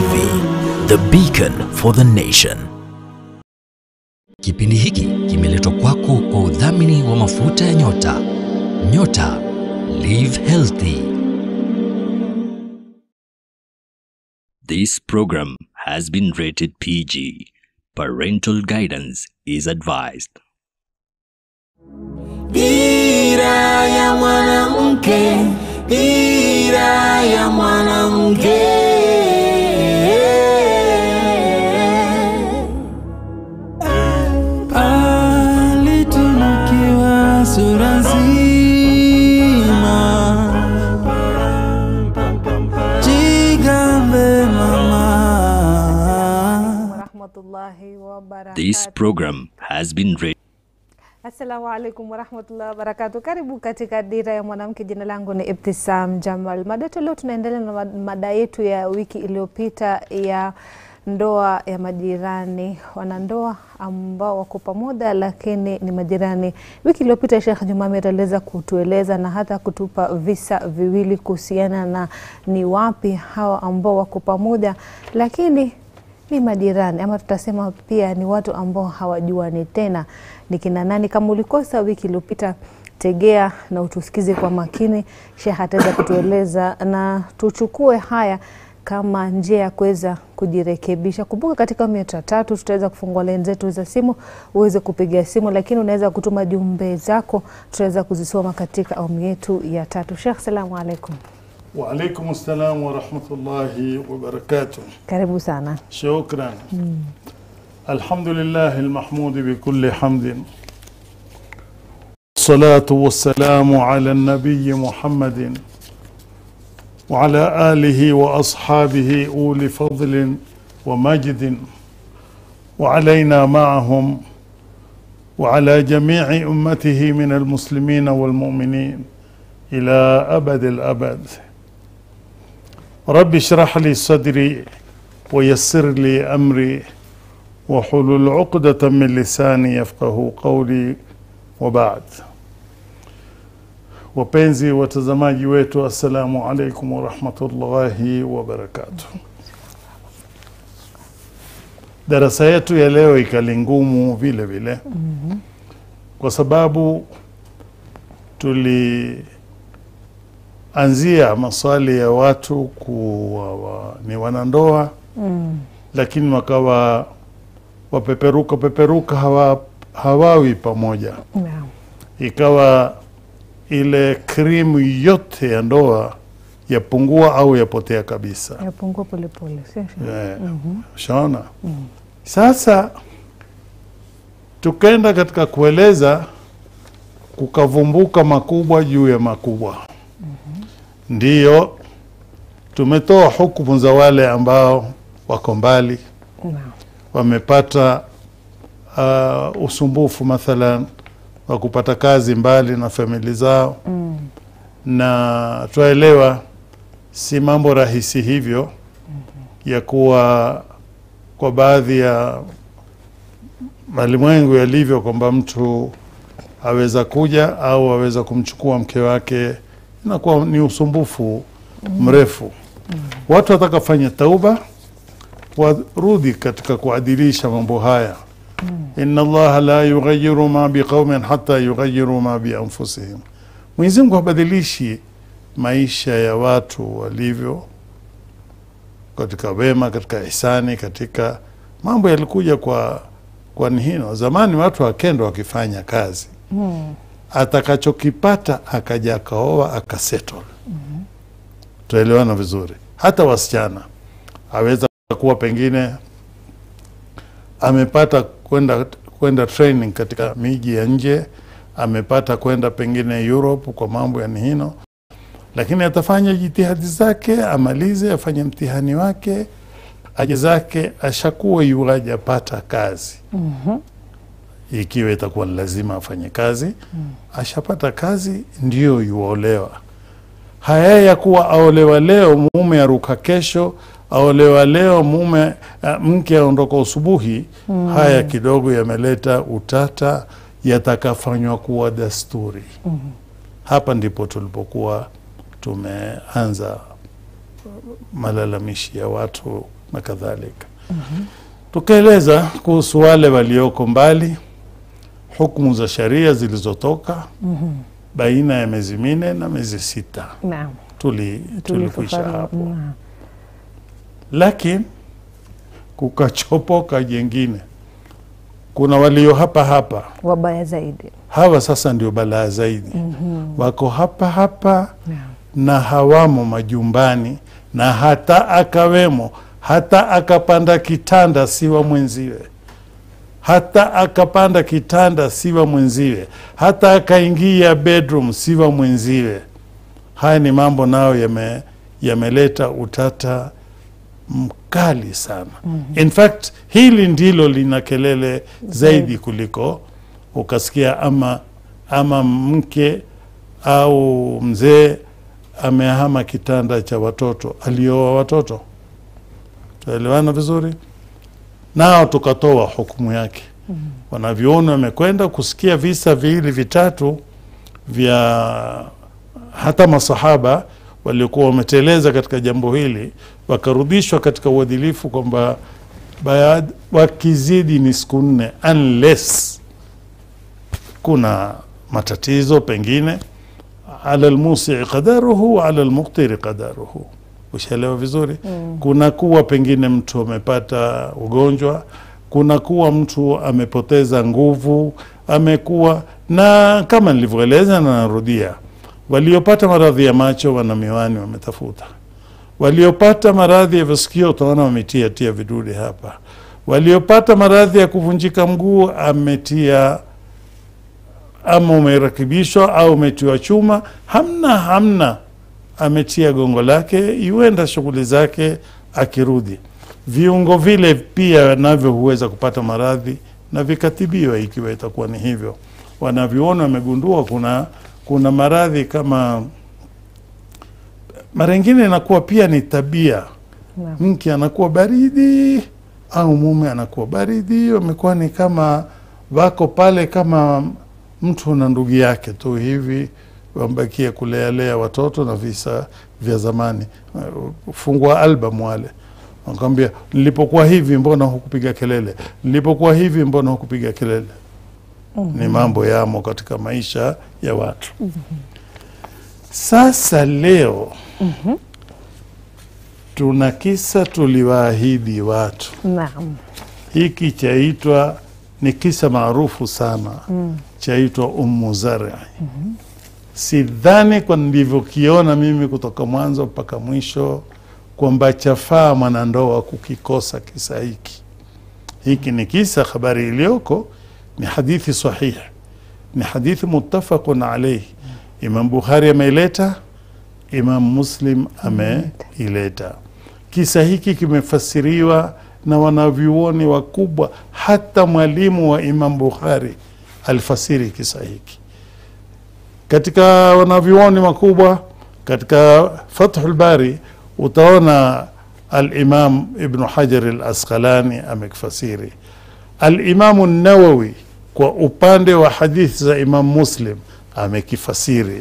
TV, the beacon for the nation. Kipindi hiki kimeletwa kwako kwa udhamini wa mafuta ya nyota. Nyota Live Healthy. This program has been rated PG. Parental guidance is advised. Dira ya mwanamke, dira ya mwanamke. Alitunukiwa sura nzima, jigambe mama. warahmatullahi wabarakatuh. This program has been rated. Assalamu alaikum warahmatullahi wabarakatuh. Karibu katika Dira ya Mwanamke. Jina langu ni Ibtisam Jamal. Mada yetu leo, tunaendelea na mad- mada yetu ya wiki iliyopita ya ndoa ya majirani, wanandoa ambao wako pamoja lakini ni majirani. Wiki iliyopita Sheikh Jumami aliweza kutueleza na hata kutupa visa viwili kuhusiana na ni wapi hawa ambao wako pamoja lakini ni majirani ama tutasema pia ni watu ambao hawajuani tena ni kina nani. Kama ulikosa wiki iliyopita, tegea na utusikize kwa makini. Sheikh ataweza kutueleza na tuchukue haya kama njia ya kuweza kujirekebisha. Kumbuka katika awamu yetu ya tatu tutaweza kufungua laini zetu za simu uweze kupiga simu, lakini unaweza kutuma jumbe zako, tutaweza kuzisoma katika awamu yetu ya tatu. Sheikh, salamu alaikum, وعليكم السلام ورحمة الله وبركاته karibu sana. شكرا الحمد لله المحمود بكل حمد الصلاة والسلام على النبي محمد وعلى آله وأصحابه أولي فضل ومجد وعلينا معهم وعلى جميع أمته من المسلمين والمؤمنين إلى أبد الأبد رب اشرح لي صدري ويسر لي أمري وحلل عقدة من لساني يفقه قولي وبعد wapenzi watazamaji wetu assalamu alaikum warahmatullahi wabarakatuh darasa yetu ya leo ikali ngumu vile vile kwa sababu tulianzia maswali ya watu kuwa wa, ni wanandoa Mm. lakini wakawa wapeperuka peperuka hawa, hawawi pamoja Naam. ikawa ile krimu yote ya ndoa yapungua au yapotea kabisa Yapungua polepole, sio Sheikh? yeah. shaona sasa tukaenda katika kueleza kukavumbuka makubwa juu ya makubwa ndiyo tumetoa hukumu za wale ambao wako mbali Naam. wamepata uh, usumbufu mathalan wa kupata kazi mbali na famili zao Mm. na twaelewa si mambo rahisi hivyo ya kuwa kwa baadhi ya malimwengu yalivyo kwamba mtu aweza kuja au aweza kumchukua mke wake inakuwa ni usumbufu mrefu watu watakafanya tauba warudi katika kuadilisha mambo haya inna allaha la yughayiru ma biqaumin hata yughayiru ma bianfusihim Mwenyezi Mungu habadilishi maisha ya watu walivyo katika wema, katika ihsani, katika mambo yalikuja kwa kwa nihino. Zamani watu wakendo wakifanya kazi Mm. atakachokipata akaja akaoa akasettle. Tuelewana vizuri. Hata wasichana aweza kuwa pengine amepata kwenda kwenda training katika miji ya nje, amepata kwenda pengine Europe kwa mambo ya nihino, lakini atafanya jitihadi zake, amalize, afanye mtihani wake, aje zake, ashakuwa yuaje apata kazi Mhm. ikiwa itakuwa ni lazima afanye kazi ashapata kazi ndio yuolewa haya ya kuwa aolewa leo mume aruka kesho aolewa leo mume uh, mke aondoka usubuhi haya kidogo yameleta utata yatakafanywa kuwa desturi hapa ndipo tulipokuwa tumeanza malalamishi ya watu na kadhalika. Tukaeleza kuhusu wale walioko mbali, hukumu za sharia zilizotoka baina ya miezi minne na miezi sita Naam. tuli tulikwisha Tulifafanua. hapo, Naam. lakini kukachopoka jengine. Kuna walio hapa hapa Wabaya zaidi. hawa sasa ndio balaa zaidi. Wako hapa hapa Naam. na hawamo majumbani, na hata akawemo, hata akapanda kitanda siwa mwenziwe, hata akapanda kitanda siwa mwenziwe, hata akaingia bedroom siwa mwenziwe. Haya ni mambo nayo yame yameleta utata mkali sana. In fact hili ndilo lina kelele zaidi kuliko ukasikia ama ama mke au mzee amehama kitanda cha watoto, alioa watoto. Tuelewana vizuri? Nao tukatoa hukumu yake. Wanavyuoni wamekwenda kusikia visa viwili vitatu vya hata masahaba waliokuwa wameteleza katika jambo hili, wakarudishwa katika uadilifu kwamba baad- wakizidi ni siku nne unless kuna matatizo pengine ala lmusii qadaruhu wa ala lmuqtiri qadaruhu. Ushaelewa vizuri? Kuna kuwa pengine mtu amepata ugonjwa, kuna kuwa mtu amepoteza nguvu, amekuwa na kama nilivyoeleza na narudia, waliopata maradhi ya macho wana miwani wametafuta, waliopata maradhi ya visikio utaona wametia tia vidude hapa, waliopata maradhi ya kuvunjika mguu ametia ama umerekebishwa au umetiwa chuma, hamna hamna, ametia gongo lake, iwenda shughuli zake, akirudi viungo vile pia navyo huweza kupata maradhi na vikatibiwa ikiwa itakuwa ni hivyo. Wanavyoona wamegundua kuna kuna maradhi kama mara ingine inakuwa pia ni tabia, Naam. mke anakuwa baridi au mume anakuwa baridi, wamekuwa ni kama wako pale kama mtu na ndugu yake tu hivi, wambakia kulealea watoto na visa vya zamani. Uh, Fungua album wale wakwambia, nilipokuwa hivi mbona hukupiga kelele? Nilipokuwa hivi mbona hukupiga kelele? Ni mambo yamo katika maisha ya watu. Sasa leo tuna kisa tuliwaahidi watu Naam. hiki chaitwa ni kisa maarufu sana chaitwa Ummu Zari. Sidhani kwa nilivyokiona mimi kutoka mwanzo mpaka mwisho kwamba chafaa mwanandoa kukikosa kisa hiki. Hiki ni kisa, habari iliyoko ni hadithi sahihi, ni hadithi muttafaqun alaihi. Imam Bukhari ameileta, Imam Muslim ameileta. Kisa hiki kimefasiriwa na wanavyuoni wakubwa, hata mwalimu wa Imam Bukhari alifasiri kisa hiki katika wanavyuoni wakubwa. Katika Fathul Bari utaona Alimam Ibnu Hajar al Asqalani amekifasiri, Alimamu Nawawi kwa upande wa hadithi za Imam Muslim amekifasiri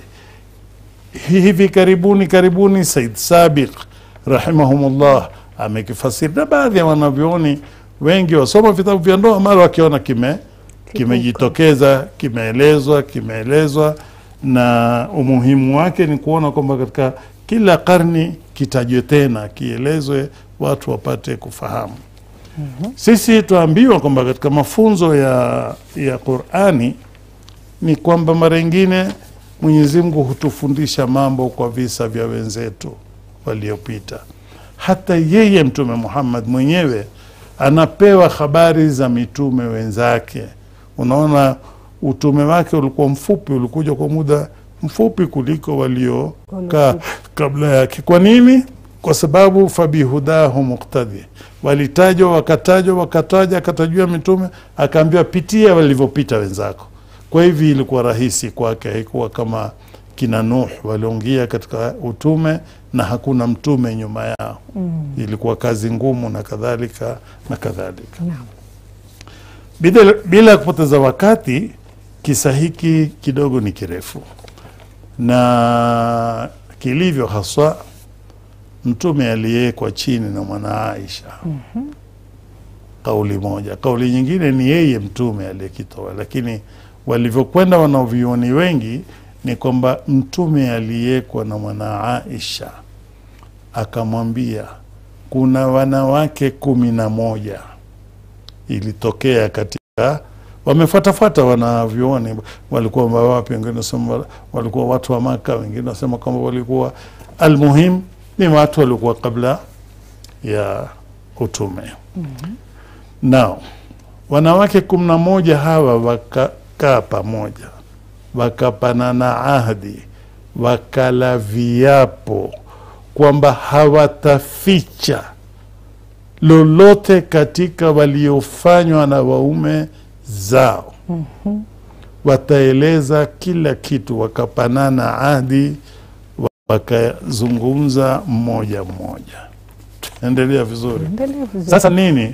hivi karibuni karibuni Said Sabiq rahimahumullah amekifasiri, na baadhi ya wanavyuoni wengi wasoma vitabu vya ndoa, mara wakiona kime kimejitokeza kimeelezwa kimeelezwa, na umuhimu wake ni kuona kwamba katika kila karni kitajwe tena kielezwe, watu wapate kufahamu. Sisi tuambiwa kwamba katika mafunzo ya, ya Qurani ni kwamba mara ingine Mwenyezi Mungu hutufundisha mambo kwa visa vya wenzetu waliopita. Hata yeye Mtume Muhammad mwenyewe anapewa habari za mitume wenzake. Unaona, utume wake ulikuwa mfupi, ulikuja kwa muda mfupi kuliko waliokaa kabla yake. Kwa nini? Kwa sababu fabihudahu muktadi, walitajwa wakatajwa wakataja, akatajua mitume, akaambiwa pitia walivyopita wenzako. Kwa hivi ilikuwa rahisi kwake, haikuwa kama kina Nuh waliongea katika utume na hakuna mtume nyuma yao. Ilikuwa kazi ngumu na kadhalika na kadhalika. Naam. Bila, bila ya kupoteza wakati, kisa hiki kidogo ni kirefu na kilivyo haswa mtume aliyekwa chini na mwana Aisha kauli moja. Kauli nyingine ni yeye mtume aliyekitoa, lakini walivyokwenda wanavyuoni wengi ni kwamba mtume aliyekwa na mwana Aisha akamwambia kuna wanawake kumi na moja ilitokea katika wamefuatafuata wanavyuoni walikuwa wapi, wengine wasema walikuwa watu wa Maka, wengine wasema kwamba walikuwa almuhim ni watu walikuwa kabla ya utume nao wanawake kumi na moja hawa wakakaa pamoja wakapanana ahdi wakala viapo kwamba hawataficha lolote katika waliofanywa na waume zao wataeleza kila kitu wakapanana ahdi wakazungumza mmoja mmoja endelea vizuri Endelea vizuri. sasa nini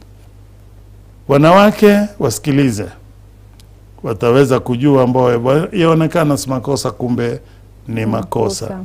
wanawake wasikilize wataweza kujua ambao yaonekana si makosa kumbe ni makosa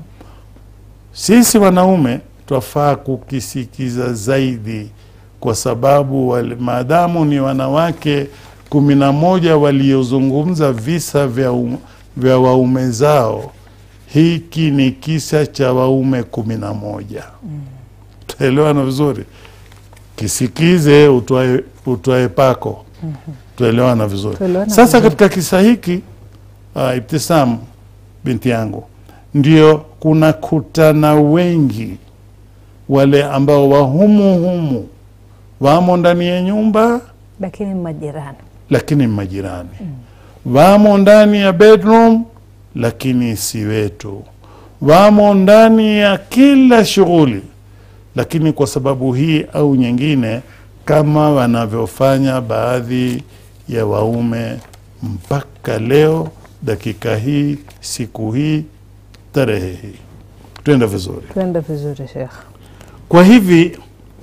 sisi wanaume twafaa kukisikiza zaidi kwa sababu wale, maadamu ni wanawake kumi na moja waliozungumza visa vya, um, vya waume zao hiki ni kisa cha waume kumi na moja tuelewana vizuri kisikize utwae, utwae pako tuelewana vizuri Tuelewana sasa vizuri. katika kisa hiki uh, Ibtisam binti yangu ndio kuna kutana wengi wale ambao wahumu humu wamo ndani ya nyumba Lakini majirani. lakini majirani wamo ndani ya bedroom lakini si wetu wamo ndani ya kila shughuli lakini kwa sababu hii au nyingine kama wanavyofanya baadhi ya waume mpaka leo dakika hii siku hii tarehe hii twenda vizuri Tuende vizuri Sheikh. kwa hivi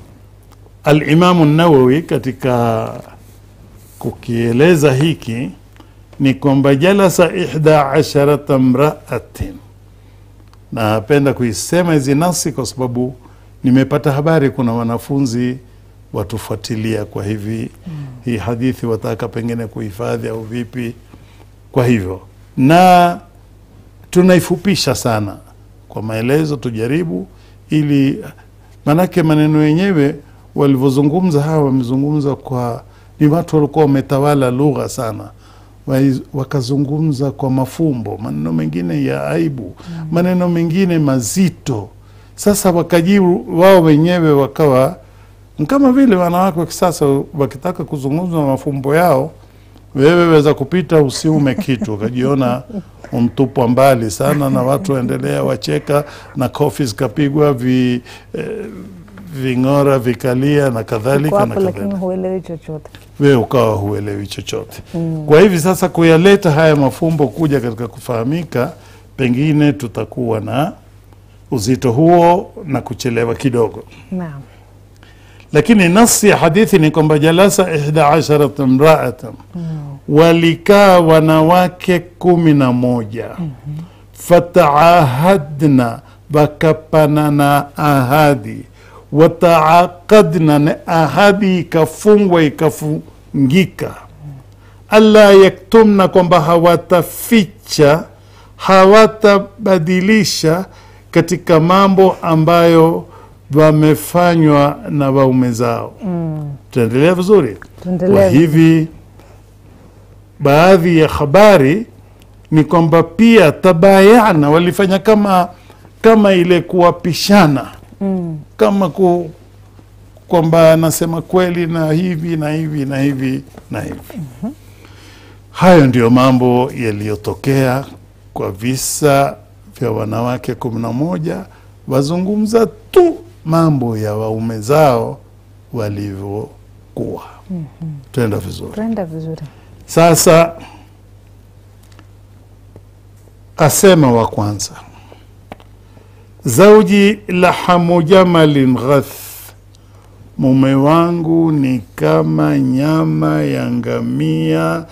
alimamu nawawi katika kukieleza hiki ni kwamba jalasa ihda asharata mraatin na napenda kuisema hizi nasi kwa sababu nimepata habari kuna wanafunzi watufuatilia kwa hivi hii hadithi wataka pengine kuhifadhi au vipi kwa hivyo na tunaifupisha sana kwa maelezo tujaribu ili manake maneno yenyewe walivyozungumza hawa wamezungumza kwa ni watu walikuwa wametawala lugha sana Wai- wakazungumza kwa mafumbo maneno mengine ya aibu maneno mengine mazito sasa wakajibu wao wenyewe wakawa ni kama vile wanawake wa kisasa wakitaka kuzungumza mafumbo yao wewe weza kupita usiume kitu ukajiona umtupwa mbali sana na watu waendelea wacheka na kofi zikapigwa vi, eh, ving'ora vikalia na Uko kadhalika na hapo lakini kadhalika huelewi chochote. wewe ukawa huelewi chochote kwa hivi sasa kuyaleta haya mafumbo kuja katika kufahamika pengine tutakuwa na uzito huo na kuchelewa kidogo Naam. lakini nasi ya hadithi ni kwamba jalasa ihda asharat mraatan walikaa wanawake kumi na moja fataahadna wakapanana ahadi wataaqadna na ahadi ikafungwa ikafungika alla yaktumna kwamba hawataficha hawatabadilisha katika mambo ambayo wamefanywa na waume zao mm. tunaendelea vizuri Tuendelee kwa hivi baadhi ya habari ni kwamba pia tabayana walifanya kama kama ile kuwapishana Mm. kama ku, kwamba anasema kweli na hivi na hivi na hivi na hivi hayo ndiyo mambo yaliyotokea kwa visa vya wanawake kumi na moja wazungumza tu mambo ya waume zao walivyokuwa tuenda vizuri Tuenda vizuri. sasa asema wa kwanza zauji lahamu jamalin ghath mume wangu ni kama nyama ya ngamia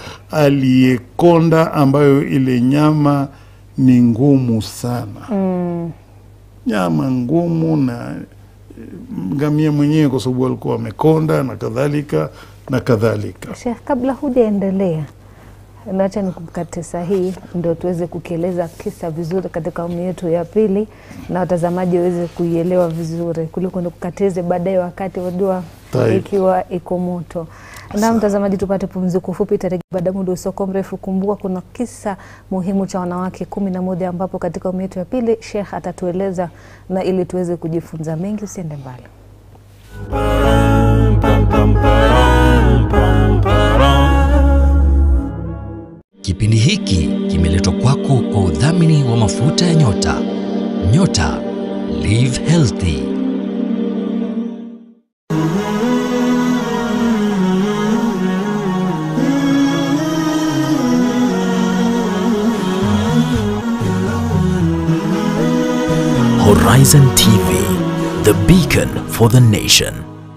aliyekonda ambayo ile nyama ni ngumu sana Mm. nyama ngumu na eh, ngamia mwenyewe kwa sababu walikuwa wamekonda na kadhalika na kadhalika. Sheikh, kabla hujaendelea, nacha nikukate sahihi ndio tuweze kukieleza kisa vizuri katika awamu yetu ya pili na watazamaji waweze kuielewa vizuri kuliko nikukatize baadaye wakati wajua Taib. ikiwa iko moto. Na mtazamaji, tupate pumziko fupi, tarejea baada ya muda usoko mrefu. Kumbuka kuna kisa muhimu cha wanawake kumi na moja ambapo katika awamu yetu ya pili Sheikh atatueleza na ili tuweze kujifunza mengi. Usiende mbali. Kipindi hiki kimeletwa kwako kwa udhamini wa mafuta ya nyota. Nyota Live Healthy. Horizon TV, the beacon for the nation.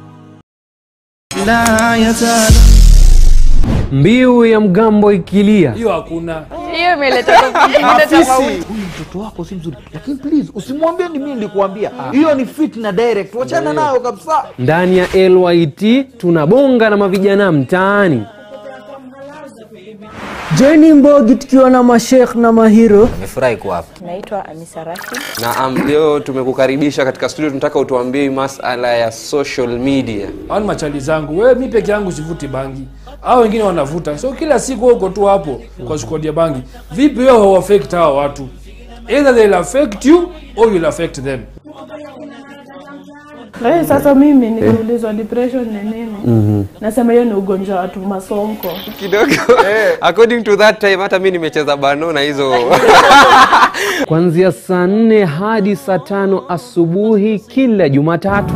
لا يزال Mbiu ya mgambo ikilia, hiyo hakuna hiyo imeleta topic nyingine tofauti. mtoto wako si mzuri lakini please usimwambie ni mimi nilikuambia hiyo ni fitna direct wachana nayo kabisa ndani ya LYT tunabonga na mavijana mtaani. Joini Mbogi tukiwa na mashekh na mahiro. nimefurahi kuwa hapa Naitwa Anisa Rashid. Naam, leo tumekukaribisha katika studio, tunataka utuambie masala ya social media. au ni machali zangu wewe mi peke yangu sivuti bangi au wengine wanavuta so kila siku wewe uko tu hapo kwa squad ya bangi vipi wewe hauaffect hawa watu either they'll affect you or you'll affect them Eh, sasa mimi nikiulizwa depression ni nini nasema hiyo ni ugonjwa wa watu masonko Kidogo according to that time, hata mi nimecheza bano na hizo kuanzia saa nne hadi saa tano asubuhi kila Jumatatu.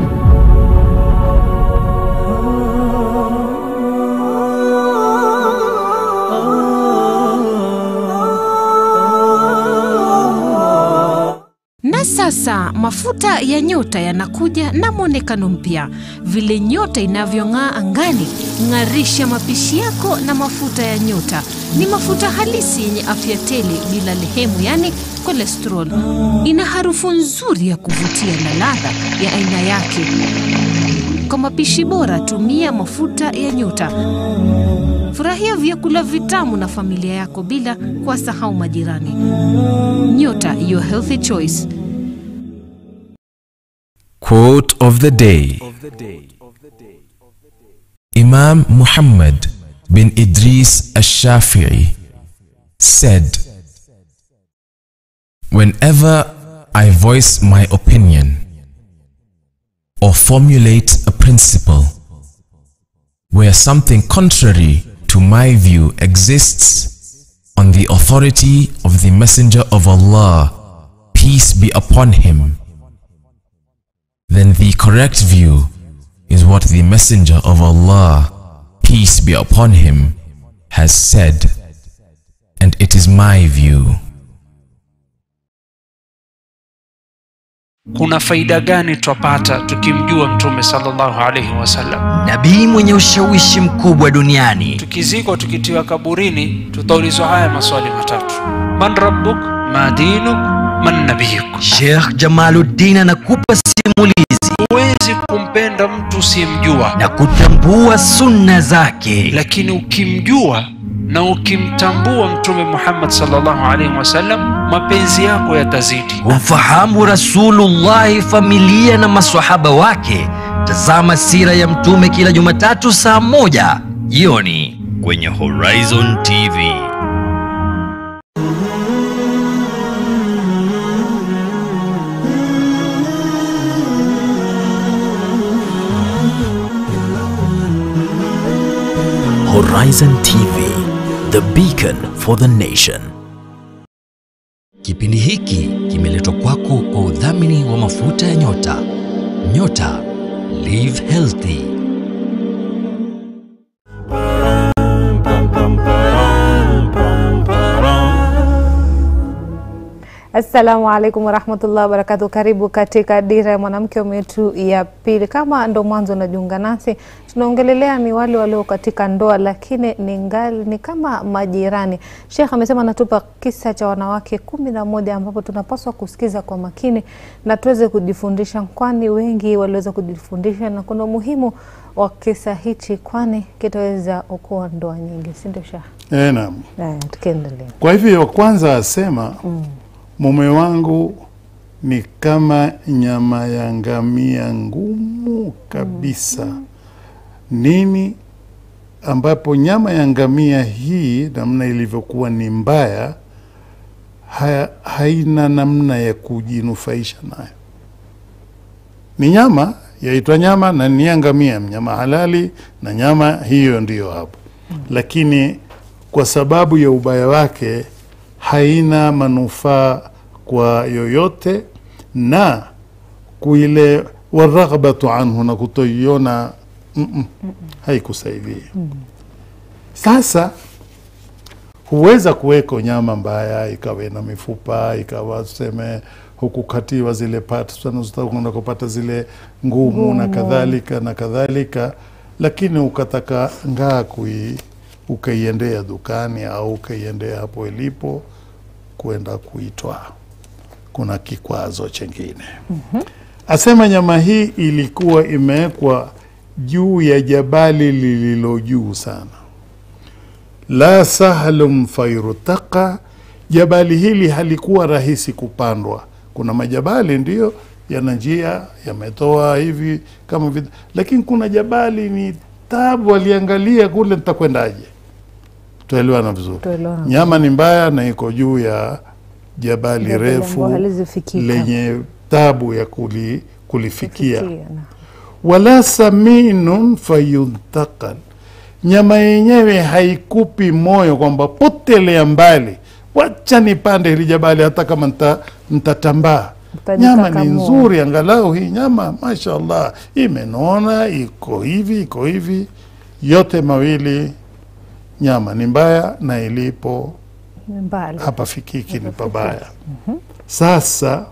Na sasa mafuta ya nyota yanakuja na mwonekano mpya, vile nyota inavyong'aa angani. Ng'arisha mapishi yako na mafuta ya nyota. Ni mafuta halisi yenye afya tele, bila lehemu, yani cholesterol. Ina harufu nzuri ya kuvutia na ladha ya aina yake. Kwa mapishi bora, tumia mafuta ya nyota. Furahia vyakula vitamu na familia yako bila kuwasahau majirani. Nyota, your healthy choice. Quote of the day Imam Muhammad bin Idris Ash-Shafi'i said, Whenever I voice my opinion or formulate a principle where something contrary to my view exists on the authority of the Messenger of Allah, peace be upon him, then the correct view is what the Messenger of Allah, peace be upon him, has said, and it is my view. kuna faida gani twapata tukimjua mtume sallallahu alaihi wasallam nabii mwenye ushawishi mkubwa duniani tukizikwa tukitiwa kaburini tutaulizwa haya maswali matatu man rabbuk ma dinuk man nabiyuk Sheikh Jamaluddin anakupa simulizi huwezi kumpenda mtu usiyemjua na kutambua sunna zake, lakini ukimjua na ukimtambua mtume muhammad sallallahu alaihi wasallam mapenzi yako yatazidi kumfahamu Rasulullahi, familia na maswahaba wake. Tazama sira ya mtume kila Jumatatu saa moja jioni kwenye Horizon TV. Horizon TV, the beacon for the nation. Kipindi hiki kimeletwa kwako kwa udhamini wa mafuta ya nyota. Nyota Live Healthy. Assalamu alaikum warahmatullahi wabarakatuh. Karibu katika Dira ya Mwanamke awamu yetu ya pili. Kama ndo mwanzo unajiunga nasi, tunaongelelea ni wale walio katika ndoa lakini ni ngali ni kama majirani. Sheikh amesema anatupa kisa cha wanawake kumi na moja ambapo tunapaswa kusikiza kwa makini na tuweze kujifundisha, kwani wengi waliweza kujifundisha na kuna umuhimu wa kisa hichi, kwani kitaweza okoa ndoa nyingi, si ndio Sheikh? Eh, naam. Haya, tukiendelea. Kwa hivyo kwanza asema mume wangu ni kama nyama ya ngamia ngumu kabisa. Nini ambapo nyama ya ngamia hii namna ilivyokuwa ni mbaya, haya, haina namna ya kujinufaisha nayo. Ni nyama yaitwa nyama na ni ya ngamia, mnyama halali na nyama hiyo ndiyo hapo, lakini kwa sababu ya ubaya wake haina manufaa kwa yoyote na kuile waraghbatu anhu na kutoiona mm -mm, haikusaidia. Sasa huweza kuweko nyama mbaya ikawa ina mifupa ikawa tuseme hukukatiwa zile parts unazotaka kupata zile ngumu na Ngumu. kadhalika na kadhalika, lakini ukataka ngaa kui ukaiendea dukani au ukaiendea hapo ilipo kwenda kuitwaa, kuna kikwazo chengine. Asema nyama hii ilikuwa imewekwa juu ya jabali lililo juu sana, la sahlum fairutaka. Jabali hili halikuwa rahisi kupandwa. Kuna majabali ndiyo yana njia yametoa hivi kama vile, lakini kuna jabali ni tabu. Aliangalia kule, nitakwendaje? Tuelewana vizuri. Tuelewana Nyama ni mbaya na iko juu ya jabali Jabali refu ambalo halizifikika. lenye tabu ya kuli, kulifikia Fikia, na- wala saminun fayuntakal, nyama yenyewe haikupi moyo kwamba potelea mbali, wacha nipande hili jabali hata kama nta, ntatambaa. Nyama ni Utajikakamua. nzuri, angalau hii nyama mashallah imenona, iko hivi iko hivi. Yote mawili nyama ni mbaya na ilipo Ni mbali. hapa fikiki ni pabaya. Sasa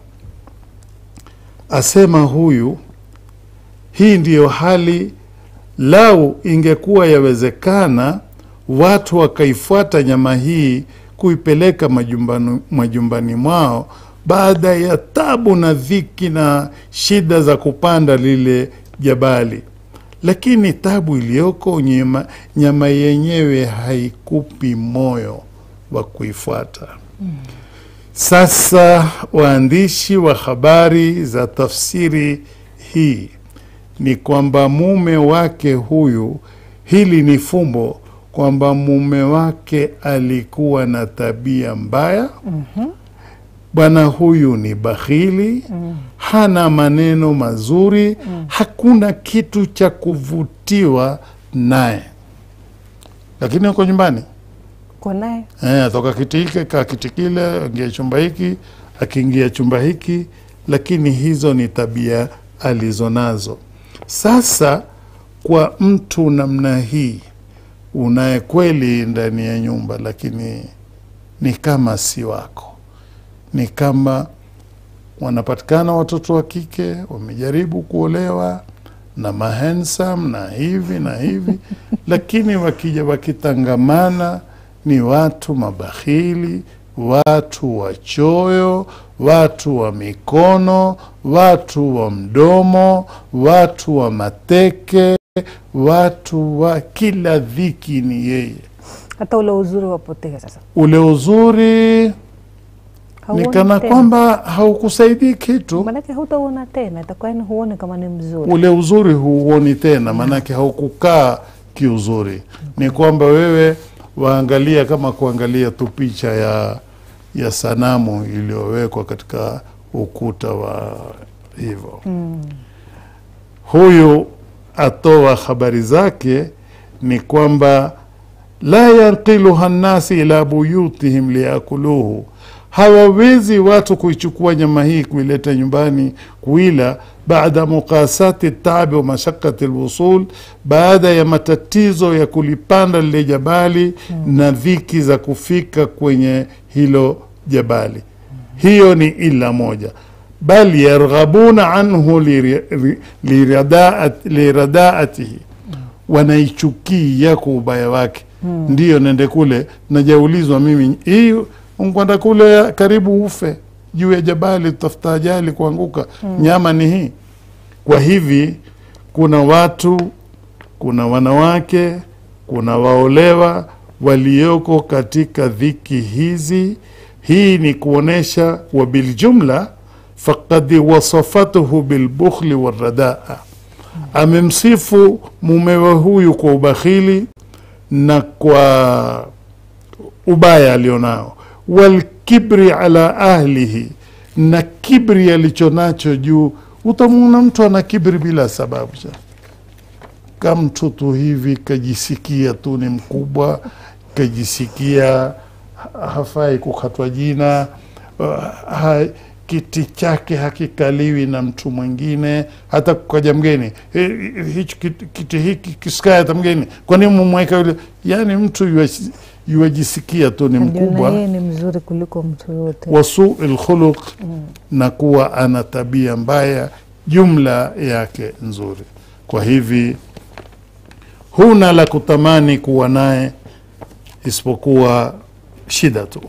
asema huyu, hii ndiyo hali. Lau ingekuwa yawezekana watu wakaifuata nyama hii kuipeleka majumbani, majumbani mwao baada ya tabu na dhiki na shida za kupanda lile jabali, lakini tabu iliyoko nyama, nyama yenyewe haikupi moyo wa kuifuata. Sasa waandishi wa habari za tafsiri hii ni kwamba mume wake huyu, hili ni fumbo kwamba mume wake alikuwa na tabia mbaya. Bwana huyu ni bakhili, hana maneno mazuri, hakuna kitu cha kuvutiwa naye, lakini uko nyumbani Kwa naye Eh, atoka kiti hiki kaa kiti kile, ingia chumba hiki, akiingia chumba hiki, lakini hizo ni tabia alizonazo. Sasa kwa mtu namna hii unaye kweli ndani ya nyumba, lakini ni kama si wako, ni kama wanapatikana watoto wa kike wamejaribu kuolewa na mahensam na hivi na hivi, lakini wakija wakitangamana ni watu mabakhili, watu wachoyo, watu wa mikono, watu wa mdomo, watu wa mateke, watu wa kila dhiki ni yeye. hata ule uzuri wapotea sasa. Ule uzuri ni Hauoni kana tena. kwamba haukusaidii kitu. Maanake hutauona tena, itakuwa yani huone kama ni mzuri. ule uzuri huuoni tena, maanake haukukaa kiuzuri. Ni kwamba wewe waangalia kama kuangalia tu picha ya ya sanamu iliyowekwa katika ukuta wa hivyo. Huyu atoa habari zake ni kwamba la yanqiluha nnasi ila buyutihim liyakuluhu, hawawezi watu kuichukua nyama hii kuileta nyumbani kuila, baada muqasati taabi wa mashakati lwusul, baada ya matatizo ya kulipanda lile jabali na dhiki za kufika kwenye hilo jabali. hiyo ni ila moja bal yarghabuna anhu liri- ri- liradaat- liradaatihi wanaichukia kwa ubaya wake Mm. ndiyo nende kule najaulizwa mimi hii unkwenda kule karibu ufe juu ya jabali tutafuta ajali kuanguka Mm. nyama ni hii kwa hivi kuna watu kuna wanawake kuna waolewa walioko katika dhiki hizi hii ni kuonesha wa biljumla faqad wasafatuhu bilbukhli waradaa amemsifu mumewe huyu kwa ubakhili na kwa ubaya alionao walkibri ala ahlihi na kibri alichonacho juu utamwona mtu ana kibri bila sababu cha kamtu tu hivi kajisikia tu ni mkubwa kajisikia ha- hafai kukatwa jina uh, ha, kiti chake hakikaliwi na mtu mwingine hata kukaja mgeni "Eh, hichi kiti, kiti hiki kisikae hata mgeni kwani mumweka yule yani mtu yuaji- yuajisikia tu ni Ajiona mkubwa yeye ni mzuri kuliko mtu yote wasuu lkhuluq Mm. na kuwa ana tabia mbaya jumla yake nzuri kwa hivi huna la kutamani kuwa naye isipokuwa shida tu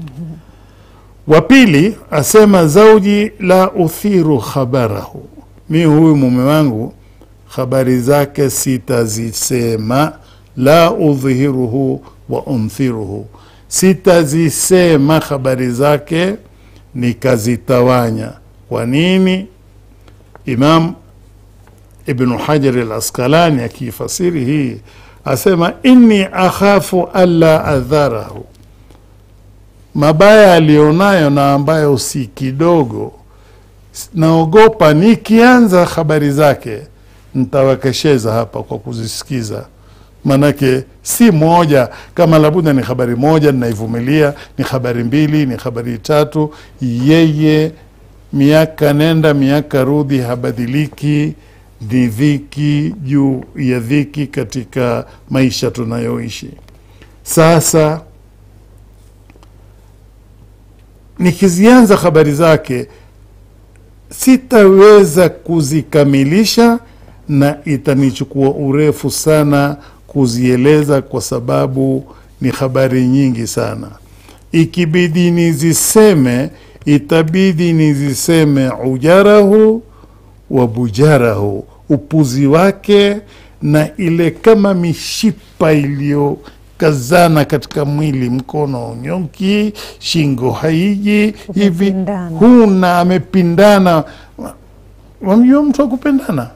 wa pili asema zauji la uthiru khabarahu mi huyu mume wangu habari zake sitazisema la udhihiruhu wa unthiruhu sitazisema habari zake nikazitawanya kwa nini imam ibnu hajari al askalani akiifasiri hii asema inni akhafu alla adharahu mabaya aliyonayo na ambayo si kidogo naogopa nikianza habari zake ntawakesheza hapa kwa kuzisikiza manake si moja kama labuda ni habari moja ninaivumilia ni habari mbili ni habari tatu yeye miaka nenda miaka rudi habadiliki ni dhiki juu ya dhiki katika maisha tunayoishi sasa nikizianza habari zake sitaweza kuzikamilisha na itanichukua urefu sana kuzieleza kwa sababu ni habari nyingi sana ikibidi niziseme itabidi niziseme ujarahu wa bujarahu upuzi wake na ile kama mishipa iliyokazana katika mwili mkono nyonki shingo haiji hivi huna amepindana wamjua mtu akupendana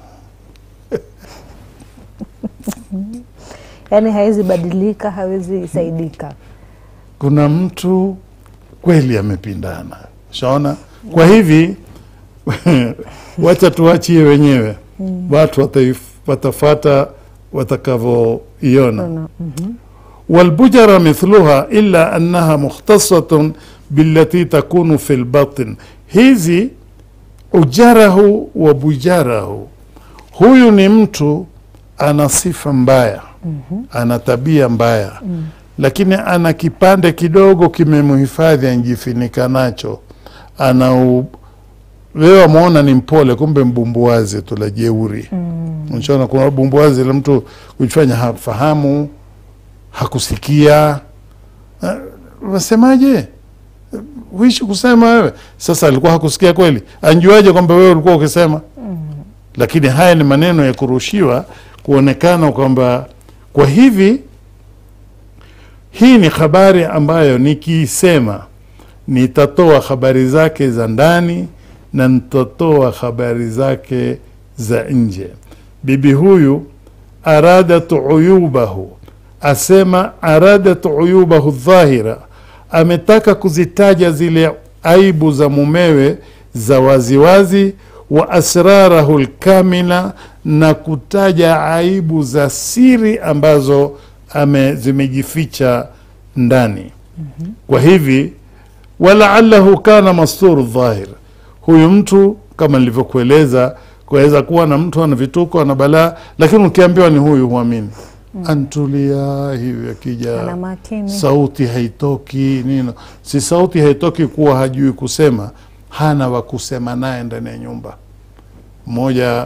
yaani hawezi badilika hawezi saidika kuna mtu kweli amepindana shaona kwa hivi wacha tuachie wenyewe Mm. watu wataif- watafata watakavyoiona Mhm. والبجرة مثلها إلا أنها مختصة بالتي تكون في البطن hizi ujarahu wa bujarahu huyu ni mtu ana sifa mbaya Mhm. ana tabia mbaya Mm. lakini ana kipande kidogo kimemhifadhi anjifinika nacho ana u... wewe wamwona ni mpole kumbe mbumbuazi tu la jeuri Mm. unaona kuna bumbuazi la mtu kujifanya hafahamu hakusikia Ah, wasemaje huishi kusema wewe sasa alikuwa hakusikia kweli anjuaje kwamba wewe ulikuwa ukisema lakini haya ni maneno ya kurushiwa kuonekana kwamba kwa hivi hii ni habari ambayo nikiisema nitatoa habari zake za ndani na nitatoa habari zake za nje bibi huyu aradat uyubahu asema aradat uyubahu dhahira ametaka kuzitaja zile aibu za mumewe za waziwazi wa asrarahu lkamila na kutaja aibu za siri ambazo ame zimejificha ndani kwa hivi walaalahu kana masturu dhahir huyu mtu kama nilivyokueleza kuweza kuwa na mtu ana vituko ana balaa lakini ukiambiwa ni huyu huamini Mm. antulia hivi, akija Ana makini. sauti haitoki nini, si sauti haitoki kuwa hajui kusema, hana wa kusema naye ndani ya nyumba. Mmoja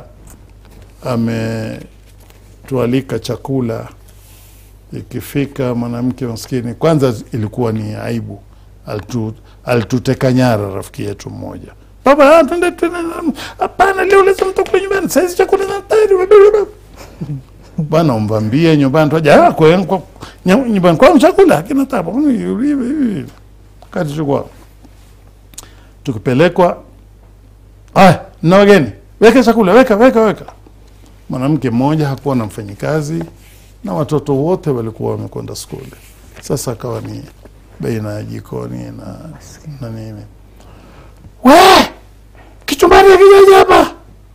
ametualika chakula, ikifika mwanamke maskini, kwanza ilikuwa ni aibu, Alitu- alituteka nyara rafiki yetu mmoja baba, ah, twende twende, hapana, leo lazima mtakula nyumbani, saizi chakula na tayari bwana, umvambie nyumbani twaja "Ah, kwa- kwa- nya- nyumbani kwangu chakula kina tabu katichukua tukipelekwa, aya, na wageni, weka chakula, weka weka weka. Mwanamke mmoja hakuwa na mfanyikazi na watoto wote walikuwa wamekwenda skuli. Sasa akawa ni baina ya jikoni na, na nini, we kichumbari akijaja hapa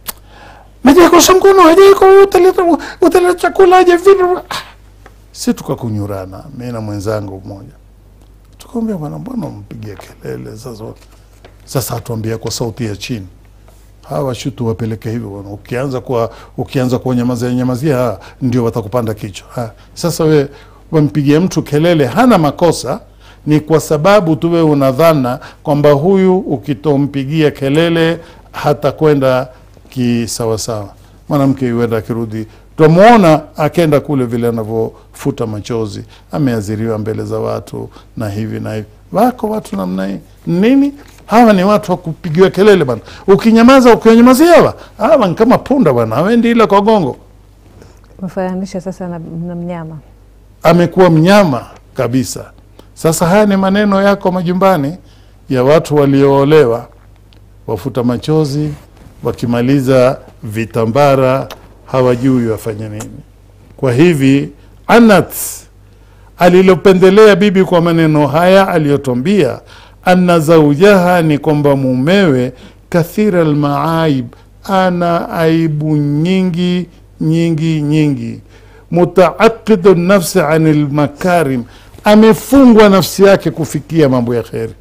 majakosha mkono ajaiko utaleta utaleta chakula aje vipi? Ah, si tukakunyurana mi na mwenzangu mmoja tukamwambia bwana, mbona mpigia kelele sasa? Sasa atuambia kwa sauti ya chini, hawa shutu wapeleke hivyo bwana. Ukianza kwa ukianza kuwanyamazia nyamazia, ah, ndio watakupanda kichwa. Ah, sasa we wampigia mtu kelele, hana makosa, ni kwa sababu tu wewe unadhana kwamba huyu ukitompigia kelele hatakwenda kisawasawa. Mwanamke yuenda akirudi, twamwona akenda kule vile anavyofuta machozi, ameaziriwa mbele za watu na hivi na hivi. Wako watu namna hii nini? Hawa ni watu wa kupigiwa kelele bana. Ukinyamaza, ukiwanyamazia hawa hawa ni kama punda bwana, hawendi ila kwa gongo. Mfananisha sasa na, na mnyama. amekuwa mnyama kabisa. Sasa haya ni maneno yako majumbani ya watu walioolewa, wafuta machozi, wakimaliza vitambara hawajui wafanye nini. Kwa hivi Anat alilopendelea bibi kwa maneno haya aliyotwambia, anna zaujaha, ni kwamba mumewe kathira almaaib, ana aibu nyingi nyingi nyingi mutaaqidu nafsi ani lmakarim, amefungwa nafsi yake kufikia mambo ya kheri.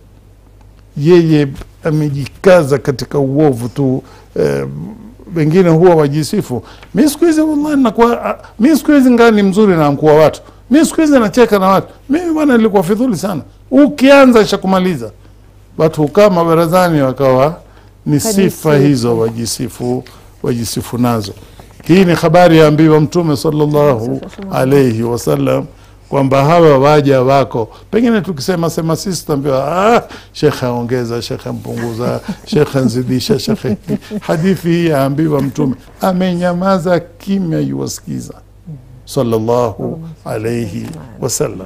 Yeye amejikaza katika uovu tu. Eh, wengine huwa wajisifu, mi siku hizi wallahi nakuwa ah, mi siku hizi ngaa ni mzuri na mkuu wa watu, mi siku hizi nacheka na watu, mimi bwana nilikuwa fidhuli sana. Ukianza shakumaliza watu hukaa mabarazani wakawa ni sifa Kajisifu. hizo wajisifu wajisifu nazo. Hii ni habari ya ambiwa Mtume sallallahu alaihi wasallam kwamba hawa waja wako, pengine tukisema sema sisi tutaambiwa ah, shekhe aongeza, shekhe mpunguza, shekhe nzidisha, shekhe. Hadithi hii yaambiwa Mtume amenyamaza kimya, yuwasikiza sallallahu alaihi wasallam.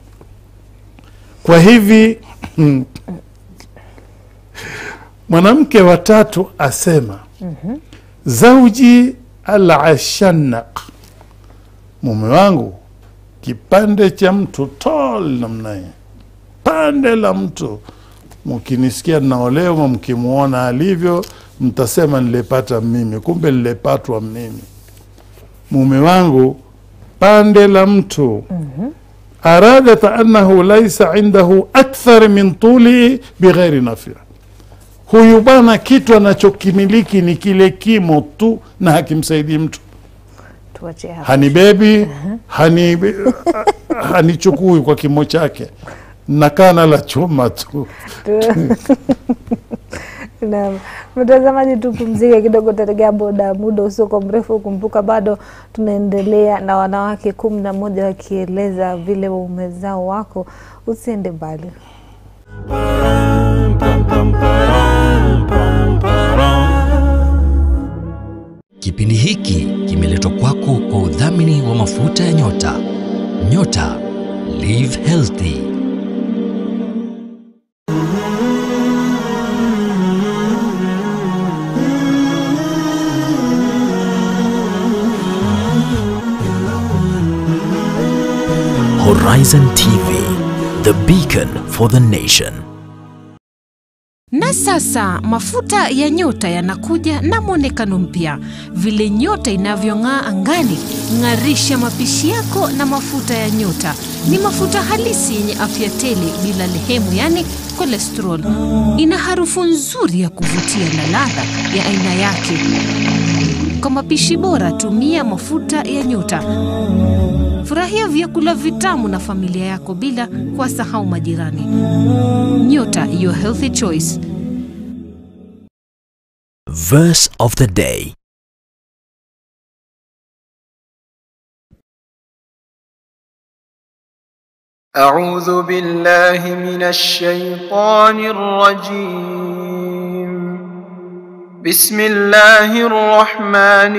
Kwa hivi mwanamke watatu asema zauji alashanaq, mume wangu kipande cha mtu tol namna hii, pande la mtu. Mkinisikia naolewa, mkimwona alivyo, mtasema nilipata mimi, kumbe nilipatwa mimi. Mume wangu pande la mtu aradat annahu laisa indahu akthar min tuli bighairi nafia huyu bwana kitu anachokimiliki ni kile kimo tu na hakimsaidii mtu Tuachie hapa. hanibebi hani hanichukui kwa kimo chake nakana la chuma tu Naam. Mtazamaji, tupumzike kidogo, tategea boda muda usiokuwa mrefu. Kumbuka bado tunaendelea na wanawake kumi na moja wakieleza vile waume zao wako. Usiende mbali. Kipindi hiki kimeletwa kwako kwa udhamini wa mafuta ya nyota. Nyota Live Healthy. Horizon TV, the beacon for the nation. Na sasa mafuta ya nyota yanakuja na mwonekano mpya. Vile nyota inavyong'aa angani, ng'arisha mapishi yako na mafuta ya nyota. Ni mafuta halisi yenye afya tele bila lehemu, yani cholesterol. Ina harufu nzuri ya kuvutia na ladha ya aina yake. Kwa mapishi bora, tumia mafuta ya nyota. Furahia vyakula vitamu na familia yako bila kuwasahau majirani. Nyota, your healthy choice. Verse of the day. أعوذ بالله من الشيطان الرجيم بسم الله الرحمن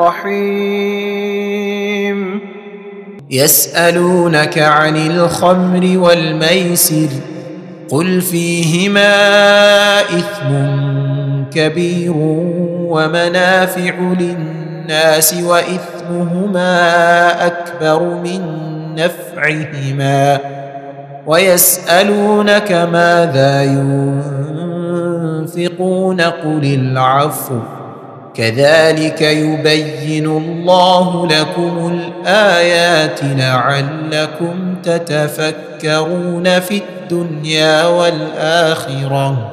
الرحيم يسألونك عن الخمر والميسر قل فيهما إثم كبير ومنافع للناس وإثمهما أكبر من نفعهما ويسألونك ماذا ينفقون قل العفو كذلك يبين الله لكم الآيات لعلكم تتفكرون في الدنيا والآخرة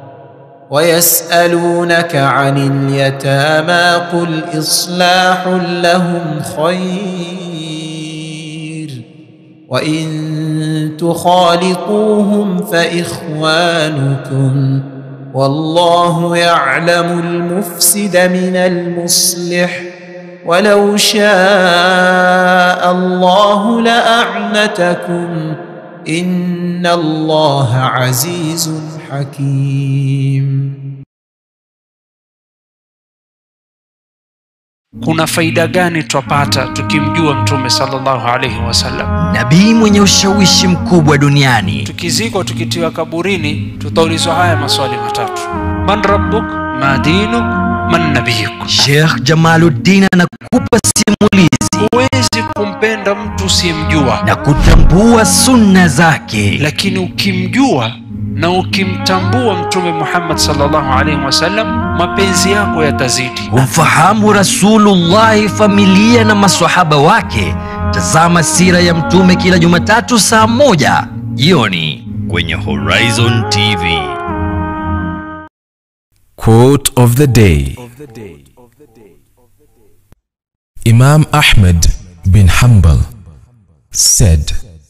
ويسألونك عن اليتامى قل إصلاح لهم خير وإن تخالطوهم فإخوانكم والله يعلم المفسد من المصلح ولو شاء الله لأعنتكم إن الله عزيز حكيم kuna faida gani twapata tukimjua mtume sallallahu alaihi wasallam nabii mwenye ushawishi mkubwa duniani tukizikwa tukitiwa kaburini tutaulizwa haya maswali matatu man rabbuk ma dinuk man nabiyuk Sheikh Jamaluddin anakupa simulizi huwezi kumpenda mtu usiyemjua na kutambua sunna zake, lakini ukimjua na ukimtambua mtume muhammad sallallahu alaihi wasallam mapenzi yako yatazidi kumfahamu Rasulullahi, familia na maswahaba wake. Tazama sira ya mtume kila Jumatatu saa moja jioni kwenye Horizon TV. Quote of the day Imam Ahmed bin Hanbal said,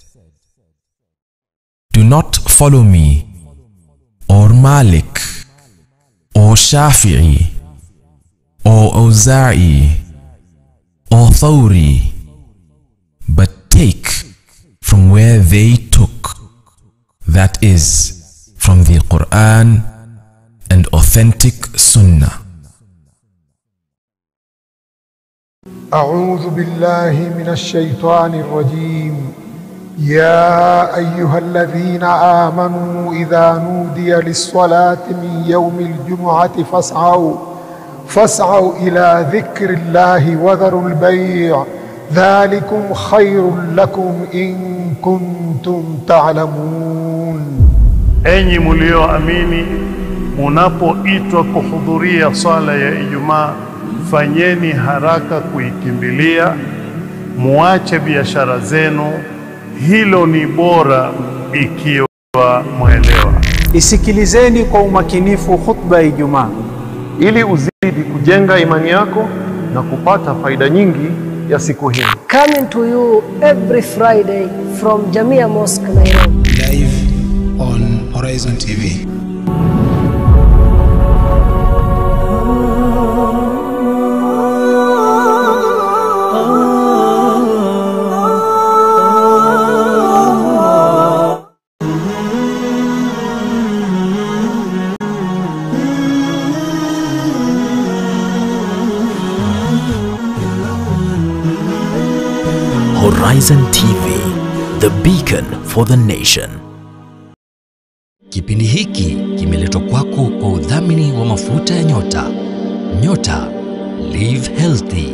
Do not follow me, or Malik, or Shafi'i, or Auza'i, or Thawri, but take from where they took, that is, from the Quran and authentic Sunnah. أعوذ بالله من الشيطان الرجيم يا أيها الذين آمنوا إذا نودي للصلاة من يوم الجمعة فاسعوا فاسعوا إلى ذكر الله وذروا البيع ذلكم خير لكم إن كنتم تعلمون Enyi mlioamini, munapoitwa kuhudhuria swala ya Ijumaa, fanyeni haraka kuikimbilia, muache biashara zenu. Hilo ni bora ikiwa mwelewa. Isikilizeni kwa umakinifu khutba ya Ijumaa ili uzidi kujenga imani yako na kupata faida nyingi ya siku hii. Coming to you every Friday from Jamia Mosque, Nairobi. Live on Horizon TV. Horizon TV, the beacon for the nation. Kipindi hiki kimeletwa kwako kwa udhamini wa mafuta ya nyota. Nyota, live healthy.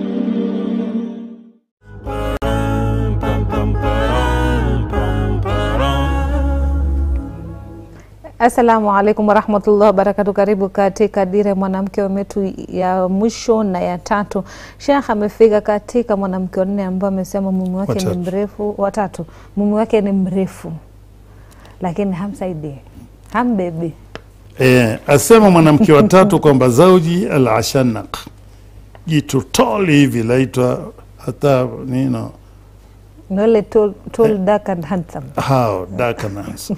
Assalamu alaikum warahmatullahi wabarakatu. Karibu katika Dira ya Mwanamke wetu ya mwisho na ya tatu. Sheikh amefika katika mwanamke wa nne ambaye amesema mume wake ni Watatu. mrefu, watatu, mume wake ni mrefu lakini hamsaidii, hambebi. E, asema mwanamke wa tatu kwamba zauji al ashanaq, jitu toli hivi laitwa hata nino Na wale tall, tall dark and handsome hao dark and handsome.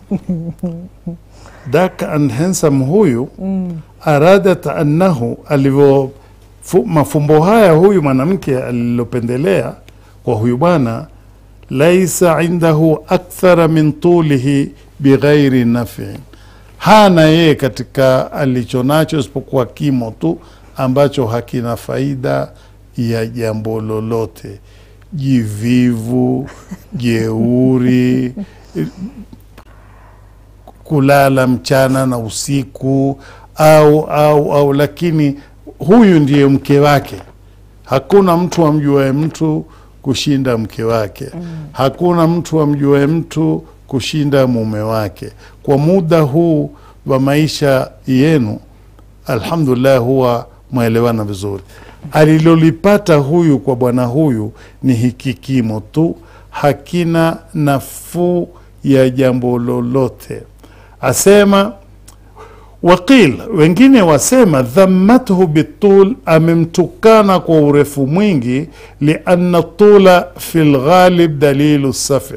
dark and handsome huyu Mm. aradat annahu alivyo fu, mafumbo haya huyu mwanamke alilopendelea kwa huyu bwana laisa indahu akthara min tulihi bighairi nafin hana yeye katika alichonacho isipokuwa kimo tu ambacho hakina faida ya jambo lolote jivivu jeuri kulala mchana na usiku au au au lakini huyu ndiye mke wake hakuna mtu amjuae mtu kushinda mke wake mm. hakuna mtu amjuae mtu kushinda mume wake kwa muda huu wa maisha yenu alhamdulillah huwa mwaelewana vizuri alilolipata huyu kwa bwana huyu ni hiki kimo tu hakina nafuu ya jambo lolote asema waqil wengine wasema dhammathu bitul amemtukana kwa urefu mwingi lianna tula fi lghalib dalilu safi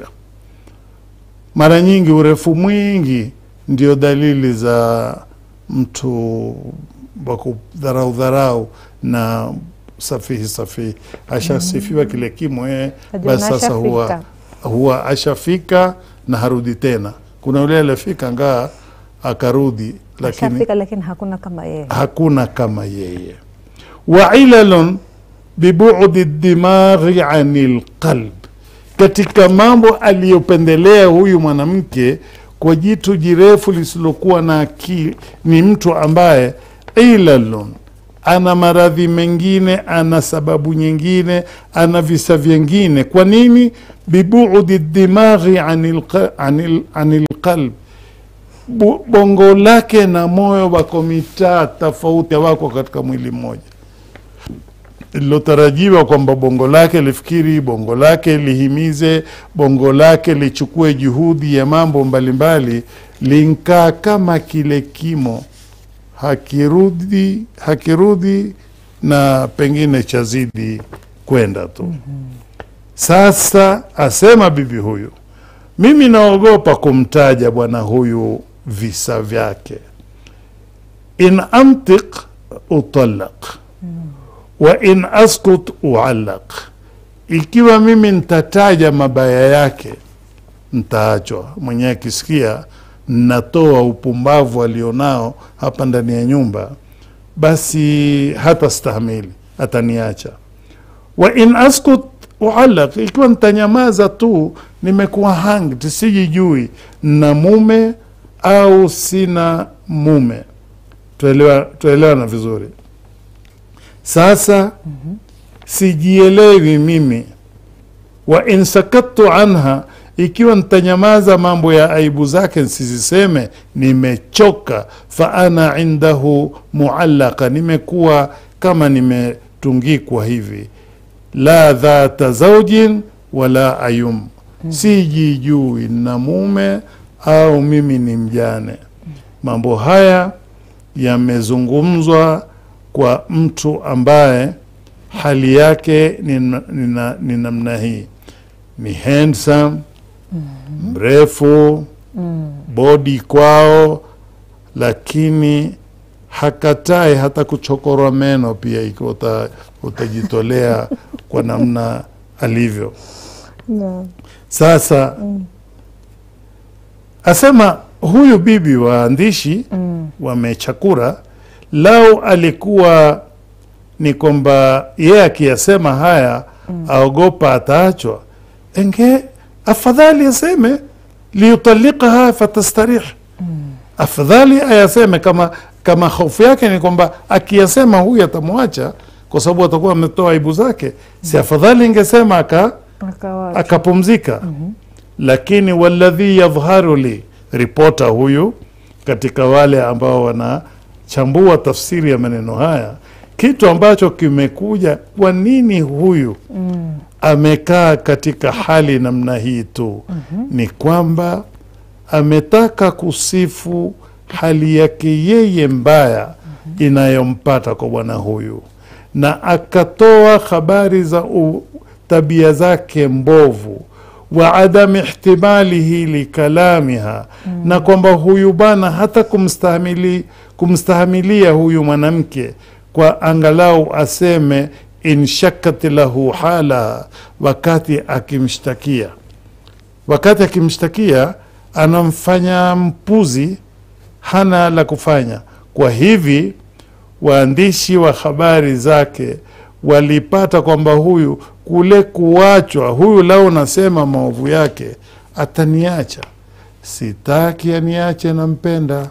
mara nyingi urefu mwingi ndio dalili za mtu wa kudharau dharau na safihi safihi ashasifiwa mm. kile kimo eh, Ajua basi na sasa huwa, ashafika. huwa ashafika na harudi tena kuna yule alifika ngaa akarudi lakini ashafika lakini hakuna kama yeye hakuna kama yeye wa ilalun bibudi dimaghi ani lqalb katika mambo aliyopendelea huyu mwanamke kwa jitu jirefu lisilokuwa na akili ni mtu ambaye ilalun ana maradhi mengine ana sababu nyingine ana visa vyengine kwa nini bibudi dimaghi ani lqa- ani- ani lqalb Bu- bongo lake na moyo wako mitaa tofauti wako katika mwili mmoja lilotarajiwa kwamba bongo lake lifikiri bongo lake lihimize bongo lake lichukue juhudi ya mambo mbalimbali linkaa kama kile kimo hakirudi hakirudi na pengine chazidi kwenda tu sasa asema bibi huyu mimi naogopa kumtaja bwana huyu visa vyake in antiq utalaq wa in askut uallaq ikiwa mimi nitataja mabaya yake ntaachwa mwenyewe akisikia natoa upumbavu alionao hapa ndani ya nyumba basi hata stahimili ataniacha wa in askut uallaq ikiwa nitanyamaza tu nimekuwa hanged sijijui na mume au sina mume tuelewa tuelewana vizuri sasa sijielewi mimi wa in sakattu anha ikiwa nitanyamaza mambo ya aibu zake nsiziseme nimechoka fa ana indahu muallaka nimekuwa kama nimetungikwa hivi la dhata zaujin wala ayum sijijui na mume au mimi ni mjane mambo haya yamezungumzwa kwa mtu ambaye hali yake ni, na- ni, na- ni namna hii ni handsome mrefu bodi kwao lakini hakatai hata kuchokorwa meno pia ikiwa uta, utajitolea kwa namna alivyo no. sasa asema huyu bibi waandishi Mm. wamechakura lau alikuwa ni kwamba yeye akiyasema haya aogopa ataachwa enge afadhali aseme liyutalikaha fatastarih afadhali ayaseme kama kama hofu yake ni kwamba akiyasema huyu atamwacha kwa sababu atakuwa ametoa aibu zake si afadhali ingesema aka Akawacha. akapumzika lakini waladhi yadhharu li ripota huyu katika wale ambao wanachambua tafsiri ya maneno haya kitu ambacho kimekuja kwa nini huyu Mm. amekaa katika hali namna hii tu ni kwamba ametaka kusifu hali yake yeye mbaya inayompata kwa bwana huyu na akatoa habari za u, tabia zake mbovu wa adami ihtimalihi likalamiha na kwamba huyu bwana hata kumstahamili kumstahamilia huyu mwanamke kwa angalau aseme inshakat lahu hala wakati akimshtakia wakati akimshtakia anamfanya mpuzi hana la kufanya kwa hivi waandishi wa habari zake walipata kwamba huyu kule kuachwa huyu lao nasema maovu yake ataniacha sitaki aniache nampenda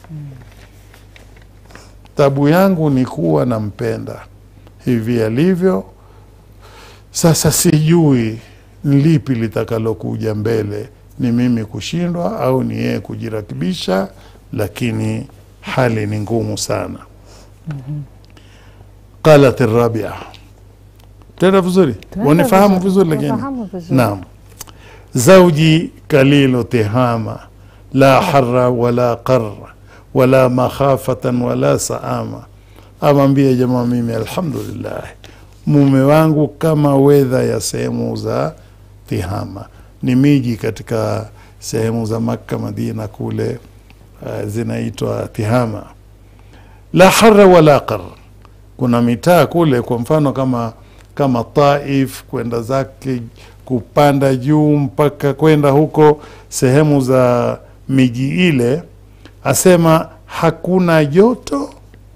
tabu yangu ni kuwa nampenda hivi alivyo sasa sijui ni lipi litakalokuja mbele ni mimi kushindwa au ni yeye kujirakibisha lakini hali ni ngumu sana qalat rabia tena vizuri Tunaenda wanifahamu vizuri, vizuri lakini tunafahamu vizuri. naam زوجي قليل تهامة لا حر ولا قر ولا مخافة ولا سآمة amwambie jamaa mimi alhamdulillah mume wangu kama wedha ya sehemu za tihama ni miji katika sehemu za makka madina kule uh, zinaitwa tihama la hara wala qar kuna mitaa kule kwa mfano kama kama taif kwenda zake kupanda juu mpaka kwenda huko sehemu za miji ile asema hakuna joto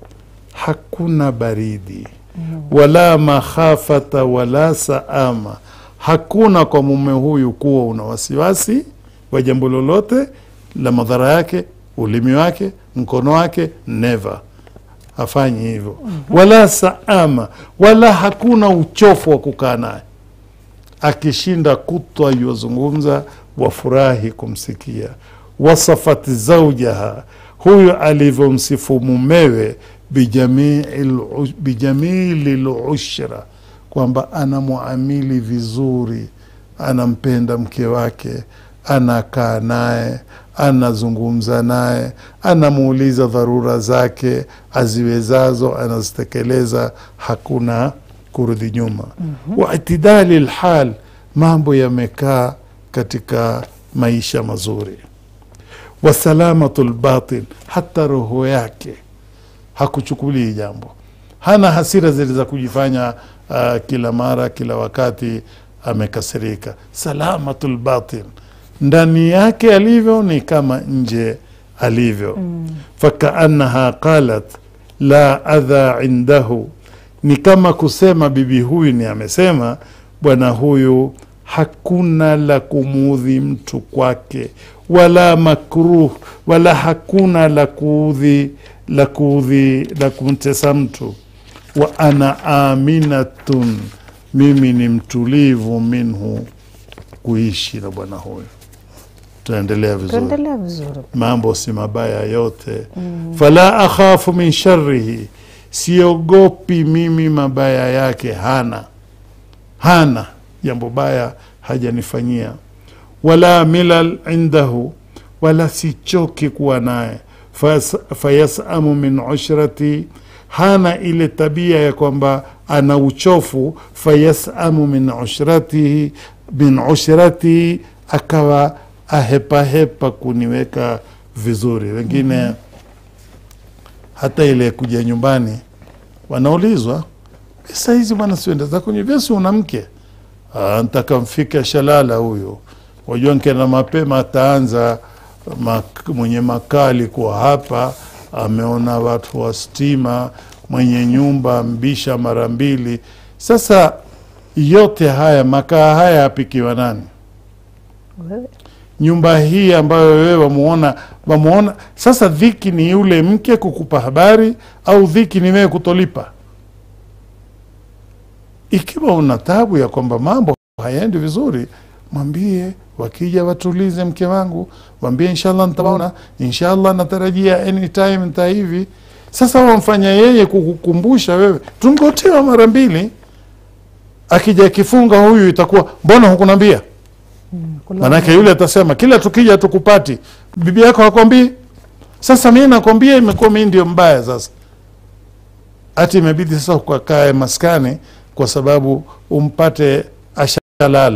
hakuna baridi wala makhafata wala saama hakuna kwa mume huyu kuwa una wasiwasi wa jambo lolote la madhara yake ulimi wake mkono wake never hafanyi hivyo wala saama wala hakuna uchofu wa kukaa naye akishinda kutwa yuwazungumza wafurahi kumsikia wasafat zaujaha huyu alivyomsifu mumewe bijamii- bijamili lushra kwamba anamwamili vizuri anampenda mke wake anakaa naye anazungumza naye anamuuliza dharura zake aziwezazo anazitekeleza hakuna kurudi nyuma wa itidali lhal mambo yamekaa katika maisha mazuri wa salamatu lbatin hata roho yake hakuchukulii jambo hana hasira zile za kujifanya uh, kila mara kila wakati amekasirika salamatu lbatin ndani yake alivyo ni kama nje alivyo mm. fakaannaha qalat la adha indahu ni kama kusema bibi huyu ni amesema bwana huyu hakuna la kumuudhi mtu kwake wala makruh wala hakuna la kuudhi la kuudhi la kumtesa mtu wa ana aminatun mimi ni mtulivu minhu kuishi na bwana huyu tunaendelea vizuri tuendelea vizuri mambo si mabaya yote Mm. fala akhafu min sharihi siogopi mimi mabaya yake hana hana jambo baya hajanifanyia wala milal indahu wala sichoki kuwa naye Fayas- fayasamu min ushrati hana ile tabia ya kwamba ana uchofu fayasamu min ushratihi min ushratihi akawa ahepahepa kuniweka vizuri wengine Mhm. hata ile kuja nyumbani wanaulizwa pesa hizi bwana sienda za kwenye vyesi una mke "Ah, ntaka mfike shalala huyo wajua nkenda mapema ataanza mak, mwenye makali kuwa hapa ameona watu wa stima mwenye nyumba mbisha mara mbili sasa yote haya makaa haya apikiwa nani Wewe. nyumba hii ambayo wewe wamuona wamuona sasa dhiki ni yule mke kukupa habari au dhiki ni wewe kutolipa ikiwa una tabu ya kwamba mambo hayaendi vizuri mwambie wakija watulize mke wangu mwambie inshallah nitaona inshallah natarajia anytime nta hivi sasa wamfanya yeye kukukumbusha wewe tungotewa mara mbili akija akifunga huyu itakuwa mbona hukunambia manake yule atasema kila tukija tukupati bibi yako hakwambii sasa mi nakwambia imekuwa mi ndio mbaya sasa hati imebidi sasa ukakae maskani kwa sababu umpate ashalala